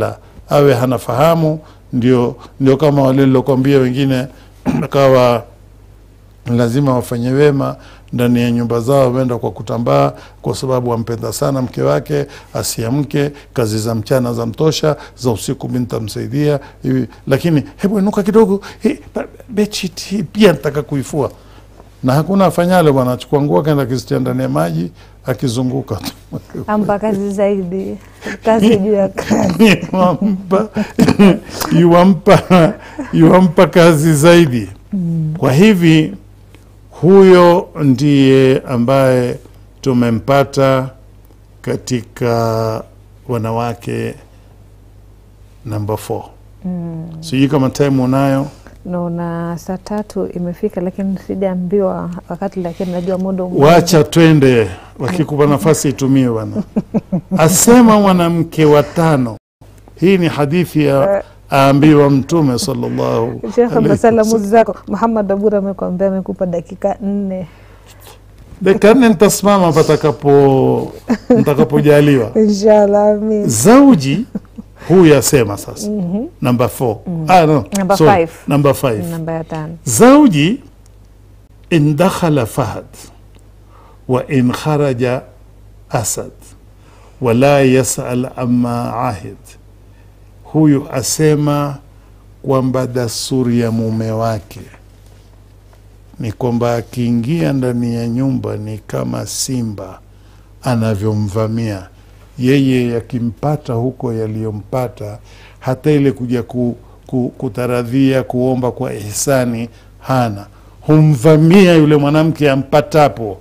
awe hanafahamu ndio ndio kama wale lilokwambia wengine akawa lazima wafanye wema ndani ya nyumba zao, wenda kwa kutambaa, kwa sababu wampenda sana mke wake, asiamke, kazi za mchana za mtosha, za usiku bintamsaidia hivi, lakini hebu inuka kidogo, he, ba- bedsheet hii pia nataka kuifua, na hakuna afanyalo bwana, achukua nguo akaenda akizitia ndani ya maji akizunguka tu ampa kazi zaidi, kazi juu ya kazi. yuwampa yuwampa yuwampa kazi zaidi. Kwa hivi huyo ndiye ambaye tumempata katika wanawake namba 4. Mm. Sijui kama time unayo. Naona saa tatu imefika, lakini sijaambiwa wakati, lakini najua muda ume- Wacha twende, wakikupa nafasi itumie bwana. Asema mwanamke wa tano. Hii ni hadithi ya aambiwa Mtume sallallahu Shekhe, alaihi na salamu zako. Muhammad Abura amekwambia amekupa dakika nne dakika nne nitasimama patakapo nitakapojaliwa. inshallah. Amin. Zauji huyu asema sasa, Mhm. number 4 Mm. ah, no, Number sorry, five. number 5 Namba ya tano. زوجي إن دخل فهد وإن خرج أسد ولا يسأل عما عهد huyu asema kwamba dasturi ya mume wake ni kwamba akiingia ndani ya nyumba ni kama simba anavyomvamia yeye, yakimpata huko yaliyompata, hata ile kuja ku, ku, kutaradhia kuomba kwa ihsani hana, humvamia yule mwanamke ampatapo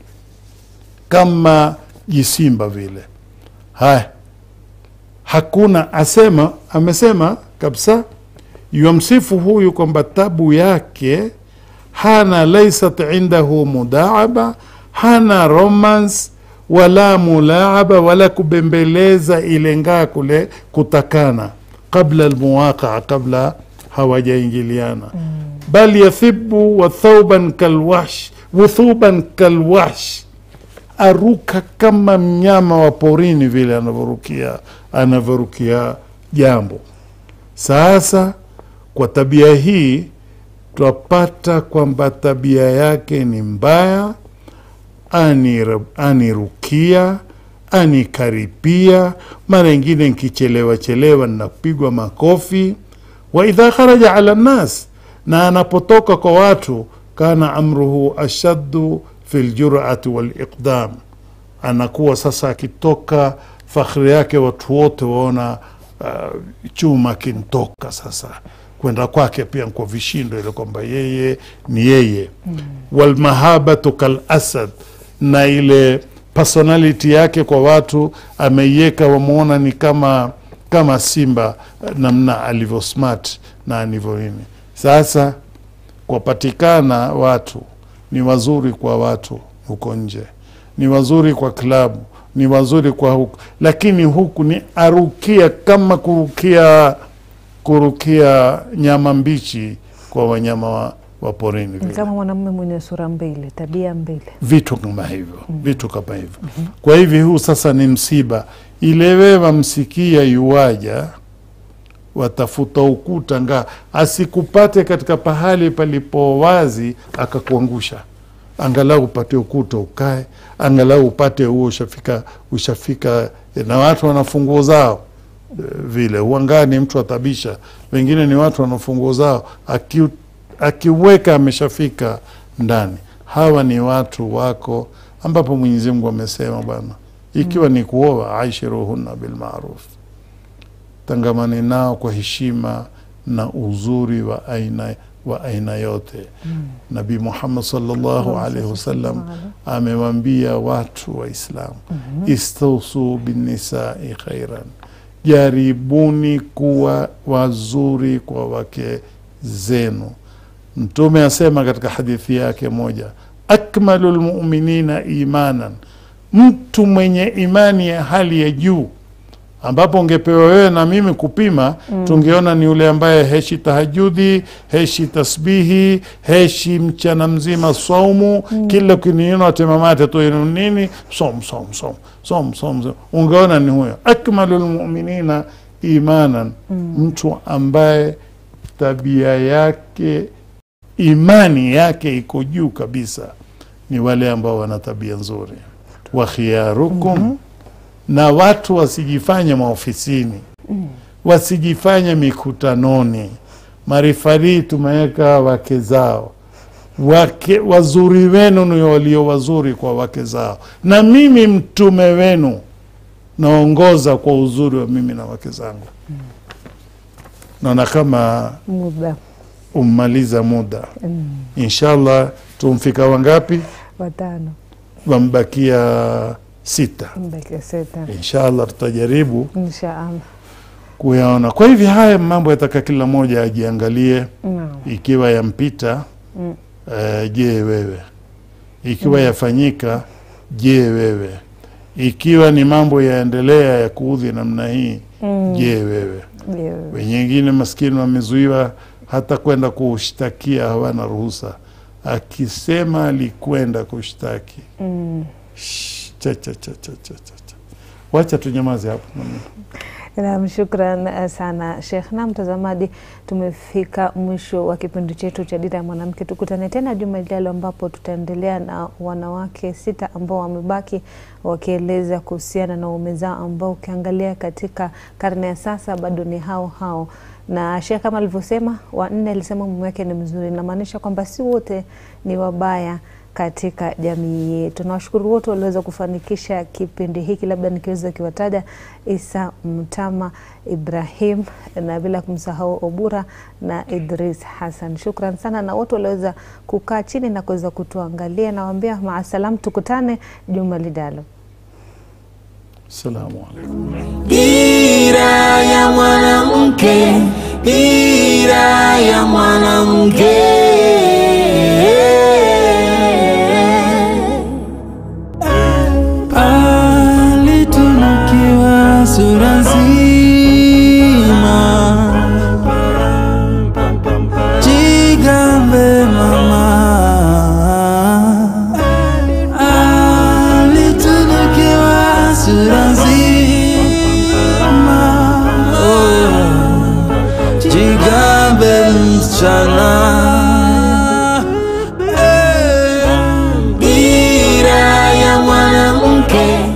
kama jisimba vile. Haya, hakuna asema, amesema kabisa, yamsifu huyu kwamba tabu yake hana laisat indahu mudaaba, hana romance wala mulaaba wala kubembeleza ile ngaa kule kutakana qabla almuwaqaa, kabla hawajaingiliana bal yathibu wa thauban kalwahsh wuthuban kalwahsh aruka kama mnyama wa porini vile anavyorukia anavyorukia jambo. Sasa kwa tabia hii twapata kwamba tabia yake ni mbaya, anir- anirukia anikaripia, mara ingine nkichelewa chelewa napigwa makofi. Wa idha kharaja ala nnas, na anapotoka kwa watu, kana amruhu ashaddu fi ljurati waliqdam, anakuwa sasa akitoka fakhri yake watu wote waona uh, chuma kintoka sasa kwenda kwake pia kwa vishindo ile kwamba yeye ni yeye mm. walmahabatu kalasad na ile personality yake kwa watu ameiweka wamwona ni kama kama simba namna alivyo smart na alivyo nini sasa kwapatikana watu ni wazuri kwa watu huko nje ni wazuri kwa klabu ni wazuri kwa huku lakini huku ni arukia kama kurukia kurukia nyama mbichi kwa wanyama wa, wa porini Ni vile kama mwanamume mwenye sura mbili, tabia mbili. vitu kama hivyo vitu kama hivyo kwa hivi huu sasa ni msiba ilewe wamsikia yuwaja watafuta ukuta nga asikupate katika pahali palipo wazi akakuangusha angalau upate ukuta ukae angalau upate huo ushafika ushafika na watu wana funguo zao eh, vile uangani mtu atabisha wengine ni watu wana funguo zao aki, akiweka ameshafika ndani hawa ni watu wako ambapo mwenyezi mungu amesema bwana ikiwa ni kuoa aishiruhunna bilmaruf tangamani nao kwa heshima na uzuri wa aina wa aina yote nabii muhammad sallallahu alaihi wasallam amewambia watu waislamu istausu binnisai khairan jaribuni kuwa wazuri kwa wake zenu mtume asema katika hadithi yake moja akmalu lmuminina imanan mtu mwenye imani ya hali ya juu ambapo ungepewa wewe na mimi kupima Mm. tungeona ni yule ambaye heshi tahajudi heshi tasbihi heshi mchana mzima saumu Mm. kila ukiniona temamate tu inu nini som som som som som som. ungeona ni huyo akmalu lmuminina imanan Mm. mtu ambaye tabia yake imani yake iko juu kabisa ni wale ambao wana tabia nzuri wa khiyarukum na watu wasijifanye maofisini wasijifanye mikutanoni marifarii tumeweka wake zao wake wazuri wenu ni walio wazuri kwa wake zao na mimi mtume wenu naongoza kwa uzuri wa mimi na wake zangu naona kama muda ummaliza muda Mm. inshallah tumfika wangapi watano wambakia sita mbeke sita inshallah tutajaribu inshaallah kuyaona kwa hivyo haya mambo yataka kila mmoja ajiangalie Naam. ikiwa yampita Mm. uh, je wewe ikiwa Mm. yafanyika je wewe ikiwa ni mambo yaendelea ya kuudhi namna hii Mm. je wewe Je, wewe. wengine maskini wamezuiwa hata kwenda kushtakia hawana ruhusa akisema alikwenda kushtaki Mm. Shh, cha, cha, cha, cha, cha, cha, cha. wacha tunyamaze hapo Naam, shukran eh, sana Sheikh. Na mtazamaji, tumefika mwisho wa kipindi chetu cha Dira ya Mwanamke. Tukutane tena juma lijalo, ambapo tutaendelea na wanawake sita ambao wamebaki wakieleza kuhusiana na uume zao ambao ukiangalia katika karne ya sasa bado ni hao hao na Sheikh kama alivyosema, wanne alisema mume wake ni mzuri, inamaanisha kwamba si wote ni wabaya katika jamii yetu. Nawashukuru wote walioweza kufanikisha kipindi hiki, labda nikiweza kiwataja Isa Mtama, Ibrahim na bila kumsahau Obura na Idris Hassan. Shukran sana na wote walioweza kukaa chini na kuweza kutuangalia. Nawaambia maasalam, tukutane juma lijalo. Salamu alaikum. Dira ya mwanamke, dira ya mwanamke. Alitunukiwa sura nzima, jigambe mama. Alitunukiwa sura nzima, oh, jigambe msichana. Eh, Dira ya mwanamke.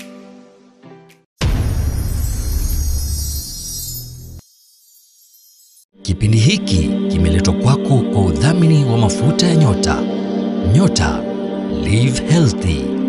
Kipindi hiki kimeletwa kwako kwa udhamini wa mafuta ya nyota. Nyota, live healthy.